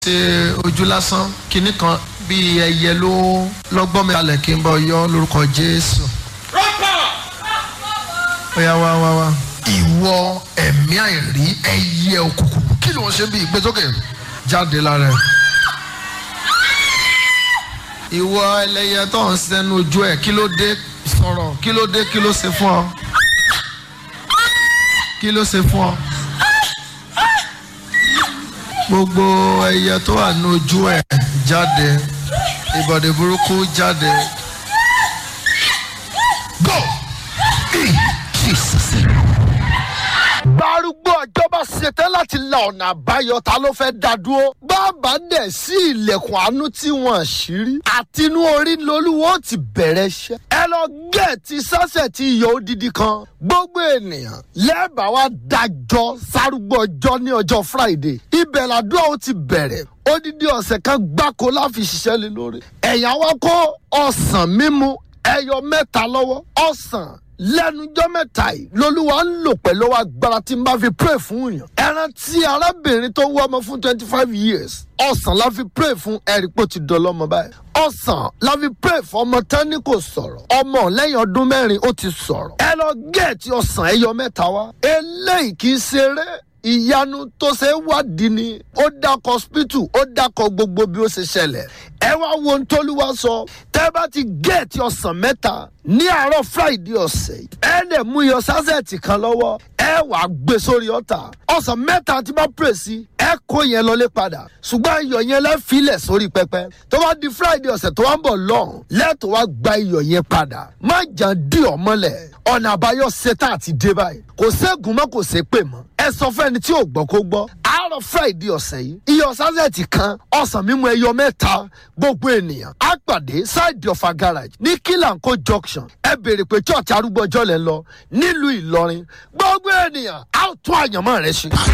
ṣe ojú lásán kinní kan bíi ẹyẹ ló lọ́gbọ́n mi kalẹ̀ kí n bọ̀ yọ lórúkọ jésù. ó yá wá wá wá. ìwọ ẹ̀mí àìrí ẹyẹ òkùnkùn kí ló ń ṣe bí ìgbésókè jáde lára ẹ̀. ìwọ ẹlẹ́yẹ tó ń sẹ́nu ojú ẹ̀ kí ló dé sọ̀rọ̀ kí ló dé kí ló ṣe fún ọ. kí ló ṣe fún ọ gbogbo ẹyẹ tó wà ní ojú ẹ jáde ìbọ̀dé burúkú jáde. go in jesus. gbárùgbó ọjọ́ bá ṣetán láti la ọ̀nà àbáyọ ta ló fẹ́ dá dúró. bàbá dẹ̀ sí ilẹ̀kùn àánú tí wọ́n ṣírí. àtinú orí lolúwo ti bẹ̀rẹ̀ iṣẹ́. ẹ lọ gẹ̀ẹ́tì sọ́sẹ̀ tí iyọ̀ odidi kan. gbogbo ènìyàn lẹ́ẹ̀bà wa dájọ́ sárúgbó ọjọ́ ní ọjọ́ friday. ibẹ̀ làdúrà ó ti bẹ̀rẹ̀ odidi ọ̀sẹ̀ kan gbáko láfi ṣiṣẹ́ lé lórí. ẹ̀yà wa kó ọ̀sán mímu ẹyọ mẹ́ta lọ́wọ́ ọ̀sán lẹ́nujọ́ mẹ́ta yìí lolúwa ń lò pẹ̀lú agbára tí n bá fi pray fún yàn. ẹran tí arábìnrin tó wọ́ ọmọ fún twenty five years ọ̀sán la fi pray fún ẹ̀rípò ti dọ̀lọ́mọ báyìí. ọ̀sán la fi pray fún ọmọ tání kò sọ̀rọ̀ ọmọ lẹ́yìn ọdún mẹ́rin ó ti sọ̀rọ̀. ẹ lọ gẹ̀ẹ́tì ọ̀sán ẹyọ mẹ́ta wá. eléyìí kì í ṣeré ìyanu tó ṣe é wádìí ni ó dákọ hospital ó dákọ gbogbo bí ó ṣe ṣẹlẹ̀ ẹ wá wo ohun tóluwa sọ tẹ́ bá ti géètì ọ̀sán mẹ́ta ní àárọ̀ friday ọ̀sẹ̀ ẹ lè mú iyọ̀ sásẹ̀tì kan lọ́wọ́ ẹ wàá gbé sórí ọ̀tà ọ̀sán mẹ́ta tí bá pè sí ẹ kó yẹn lọlé padà ṣùgbọ́n iyọ̀ yẹn lẹ́ filẹ̀ sórí pẹpẹ tó bá di friday ọ̀sẹ̀ tó wá ń bọ̀ lọ́hùn lẹ́tọ̀ wá gba iyọ̀ yẹn padà má jà dí ọmọlẹ̀ ọ̀nà àbáyọ ṣetán àti dé báyìí kò ségun mọ́ kò sé pè mọ́ ẹ sọ fẹ́ni tí ò gbọ́ kó gbọ́ àárọ̀ friday ọ̀sẹ̀ yìí iyọ̀ sásẹ̀tì kan ọ̀sán mímu ẹyọ mẹ́ta gbogbo ènìyàn á pàdé side of a garage ní kílànkó junction ẹ béèrè pé church arúgbó ọjọ́ lẹ́ lọ nílùú ìlọrin gbogbo ènìyàn á tún àyànmọ́ rẹ ṣe.